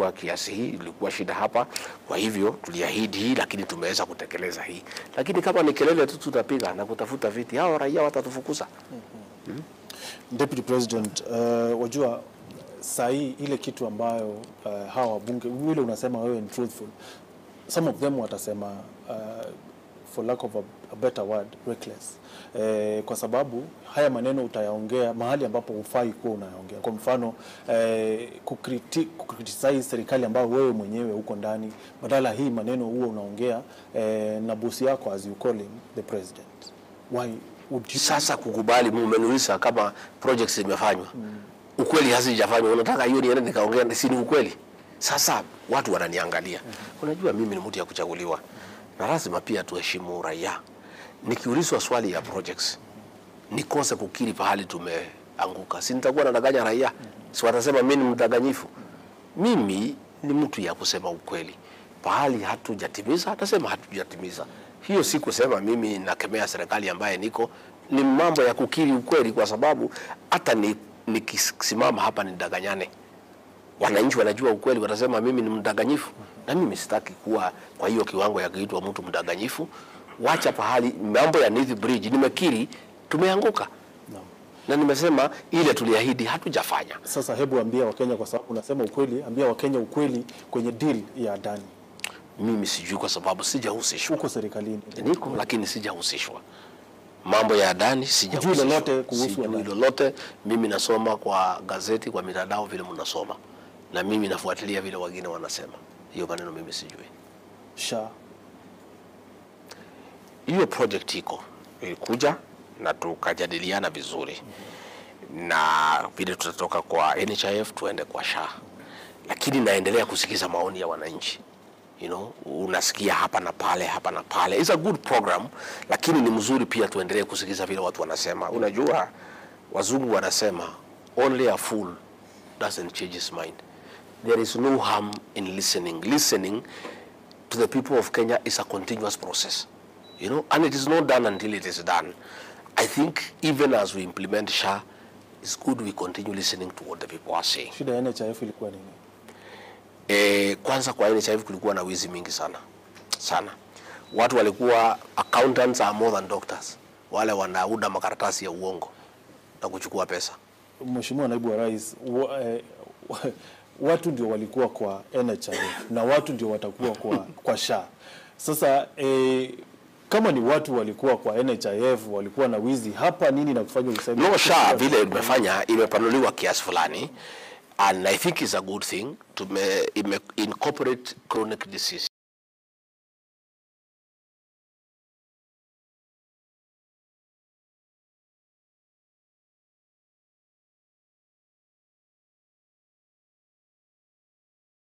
ilikuwa kiasi hii, ilikuwa shida hapa. Kwa hivyo tuliahidi hii, lakini tumeweza kutekeleza hii. Lakini kama ni kelele tu tutapiga na kutafuta viti, hao raia watatufukuza. Deputy President, uh, wajua saa hii ile kitu ambayo uh, hawa wabunge vile unasema wewe ni truthful, some of them watasema uh, for lack of a, a better word reckless eh, kwa sababu haya maneno utayaongea mahali ambapo hufai kuwa unayaongea. Kwa mfano eh, kukriti, kukritisize serikali ambayo wewe mwenyewe uko ndani, badala hii maneno huo unaongea eh, na bosi yako as you call him the president. Why would you Sasa kukubali, mmeniuliza kama projects zimefanywa, ukweli hazijafanywa, unataka hiyo niende nikaongea, si ni ukweli? Sasa watu wananiangalia. Unajua mimi ni mtu ya kuchaguliwa na lazima pia tuheshimu raia. Nikiulizwa swali ya projects nikose kukiri pahali tumeanguka, si nitakuwa nadanganya raia? Si watasema mimi ni mdanganyifu? Mimi ni mtu ya kusema ukweli. Pahali hatujatimiza, atasema hatujatimiza. Hiyo si kusema mimi nakemea serikali ambaye niko, ni mambo ya kukiri ukweli, kwa sababu hata ni nikisimama hapa nidanganyane, wananchi wanajua ukweli, watasema mimi ni mdanganyifu, na mimi sitaki kuwa kwa hiyo kiwango ya kuitwa mtu mdanganyifu. Wacha pahali mambo ya Nithi Bridge, nimekiri tumeanguka Naam. na nimesema ile tuliahidi hatujafanya. Sasa hebu ambia Wakenya, kwa sababu unasema ukweli, ambia Wakenya ukweli kwenye deal ya Adani. Mimi sijui kwa sababu sijahusishwa, Uko serikalini, niko lakini sijahusishwa mambo ya ndani, sijahusishwa. lolote kuhusu Sijui Adani? lolote. Mimi nasoma kwa gazeti, kwa mitandao vile mnasoma, na mimi nafuatilia vile wengine wanasema. Hiyo maneno mimi sijui. sha hiyo project iko ilikuja na tukajadiliana vizuri na vile tutatoka kwa NHIF tuende kwa SHA, lakini naendelea kusikiza maoni ya wananchi. You know, unasikia hapa na pale hapa na pale. It's a good program, lakini ni mzuri pia tuendelee kusikiza vile watu wanasema. Unajua wazungu wanasema only a fool doesn't change his mind. There is no harm in listening. Listening to the people of Kenya is a continuous process, you know, and it is not done until it is done. I think even as we implement SHA, it's good we continue listening to what the people are saying. shida ya NHIF ilikuwa nini? E, kwanza kwa NHIF kulikuwa na wizi mingi sana sana. Watu walikuwa accountants are more than doctors, wale wanauda makaratasi ya uongo na kuchukua pesa. Mheshimiwa Naibu wa Rais, wa, eh, wa- watu ndio walikuwa kwa NHIF na watu ndio watakuwa kwa, kwa SHA. Sasa eh, kama ni watu walikuwa kwa NHIF walikuwa na wizi hapa, nini na kufanya useme No, SHA vile imefanya imepanuliwa kiasi fulani and I think it's a good thing. Tume ime incorporate chronic disease